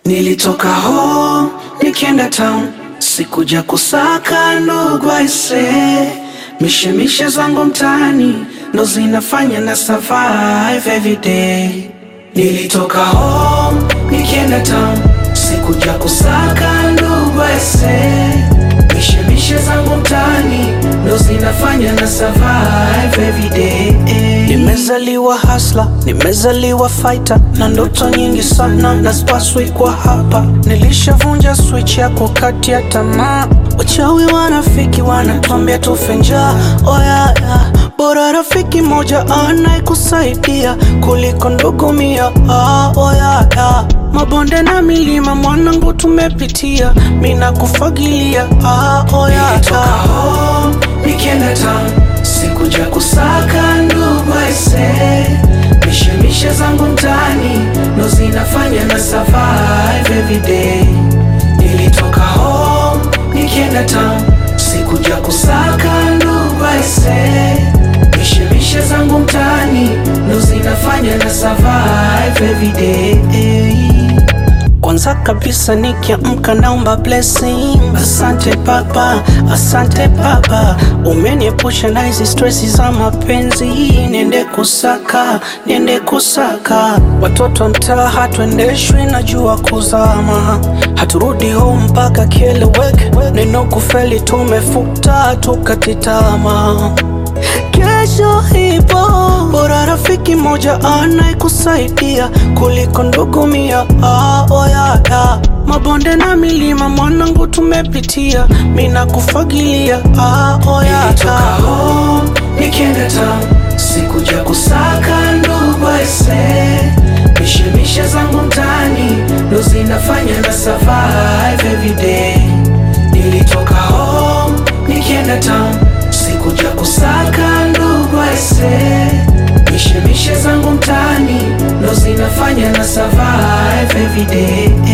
Nilitoka home nikienda town, sikuja kusaka ndugu aise, mishemishe zangu mtaani ndo zinafanya na survive every day. Nilitoka home nikienda town, sikuja kusaka ndugu aise, mishemishe zangu mtaani ndo zinafanya na survive every day. Nimezaliwa hasla, nimezaliwa fighter na ndoto nyingi sana na spaswi kwa hapa. Nilishavunja switch ya kukatia tamaa, wachawi wanafiki wanatuambia tufe njaa. Oya ya, bora rafiki moja anayekusaidia kuliko ndugu mia. Ah, oya ya, mabonde na milima mwanangu tumepitia, mina kufagilia. Ah, oya ya, nikienda town sikuja kusaka ndugu aise, mishemishe zangu mtaani ndo zinafanya na survive every day. Nilitoka home nikienda town, sikuja kusaka ndugu aise, mishemishe zangu mtaani ndo zinafanya na survive every day. Kwanza kabisa nikiamka naomba blessing. Asante Baba, asante Baba, umeniepusha na hizi stresi za mapenzi. Niende kusaka, niende kusaka. Watoto wa mtaa hatuendeshwi na jua kuzama, haturudi home mpaka kieleweke. Neno kufeli tumefuta, tukatitama Kesho ipo, bora rafiki moja anayekusaidia kuliko ndugu mia. Ah, oya ya, mabonde na milima mwanangu tumepitia, mina kufagilia. Ah, oya ya, nikienda town sikuja kusaka ndugu aise, mishemishe zangu mtaani ndo zinafanya na survive every day. Nilitoka home nikienda town sikuja kusaka ndugu aise, mishemishe zangu mtaani ndo zinafanya na survive every day.